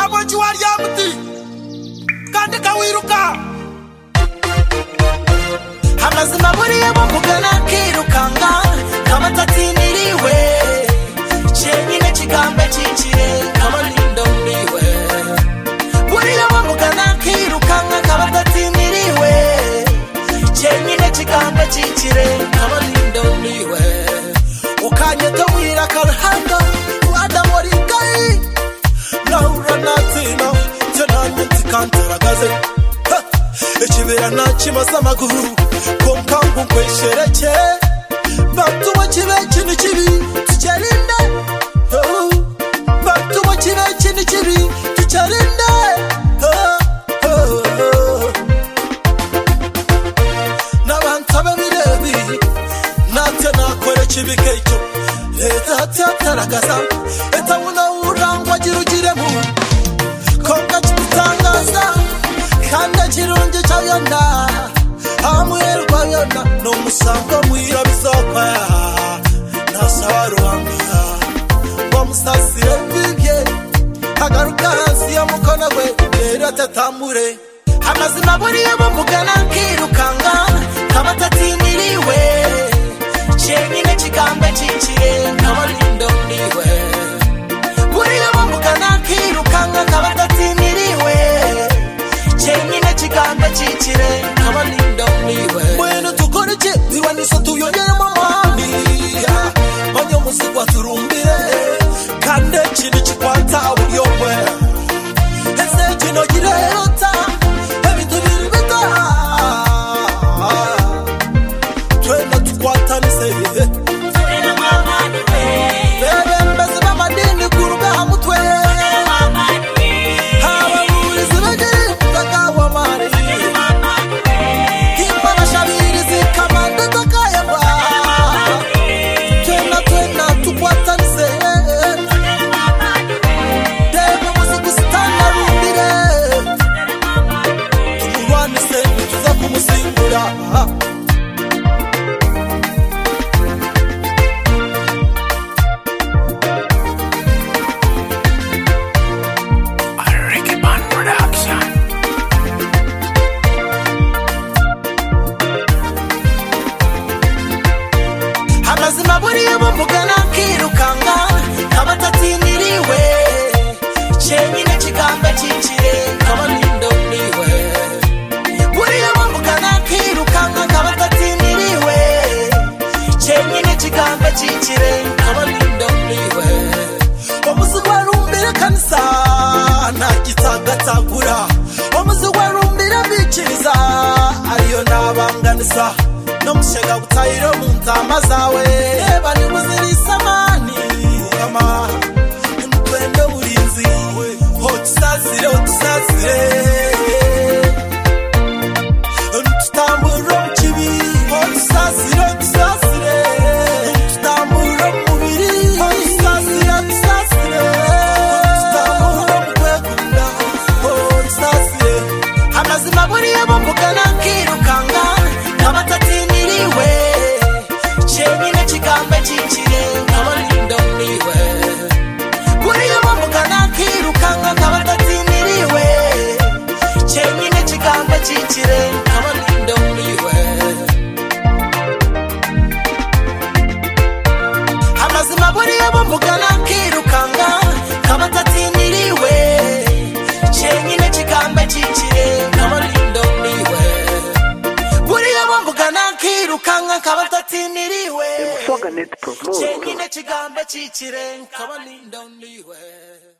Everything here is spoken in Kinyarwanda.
abonji warya muti kandi kawiruka amazima buriya bavugana kirukanka kabatatindiriwe cyenyine kigambe cyinjiye kabarindombiwe buriya bavugana kirukanka kabatatindiriwe cyenyine kigambe cyinjire kabarindombiwe ukanyeta wira karhanda wada morigai naura natsina tenanye tikantaragaze ekibira nakimasa amaguru konkangu nkweshereke batuma kiba ikintu kibi tukerinde Oh, batuma kiba ikintu kibi tukerinde Oh, oh, oh. n'abantabe birebi natwe nakora ikibi kecyo leta yatataragasha etabona urangwa agira ugiremo konka kibitangaza kandi akirungi cyayona amuherwa yona ni umusango mwira bizopa nasaba ruhanga bamusasire bibye agaruka hasi ya mukono we rero atatambure amazima buriya bamugana kirukanka kabatatindiriwe cyenyine kigambe cinciye nkabarindombiwe buriya bamugana kirukanka kabatatindiriwe cyenyine kigambe cincire nkabarindombiwe mwene dukora iki bibanisa tuyongeremo amahani banyo muzigwa turumbire kandi ikintu kikwata buriyo mwe ese kino kirerota ebintu biri bitaha twena tukwatanise bebembezi b'amadini ku rubaha mutwe ababurizi bagiri takawamari imbanashabirizi kamande takayaba twena twena tukwatanise debe muzigusitana rumbire tumurwanise tuza kumusingura Ricky Band Production. amazima buriya bamugana kirukanka abatatindiriwe cyenyine kigamba cyinjire kabarindombiwe buriya bamugana kirukanka abatatindiriwe cyenyine kigamba cyinjire kabarindombiwe omuzigwarumbire kanisa nagitsagatagura omuzigwarumbire bikiriza ariyo nabanganisa nomushega gutayire mu ntama zawe bari buzirisamani ama nimutwende burinzi hotusazire hotusazire nitutambura mu kibi hotusazire hotusazire nitutambura mu mubiri hotusazire hotusazire nitutambura mu kwegurira hotusazire amazima buriya bamugana kirukanka nk'abatatindiriwe cyenyine kigambe cyinjire nk'abarindombiwe buriya bamugana kirukanka nk'abatatindiriwe cyenyine kigambe cyikire nk'abarindombiwe amazima buriya bamugana kirukanka nk'abatatindiriwe cyenyine kigambe cyikire nk'abarindombiwe buriya bamugana kirukanka nk'abatatindiriwe Swaga Net Promote. cyenyine kigambe cyikire nk'abarindombiwe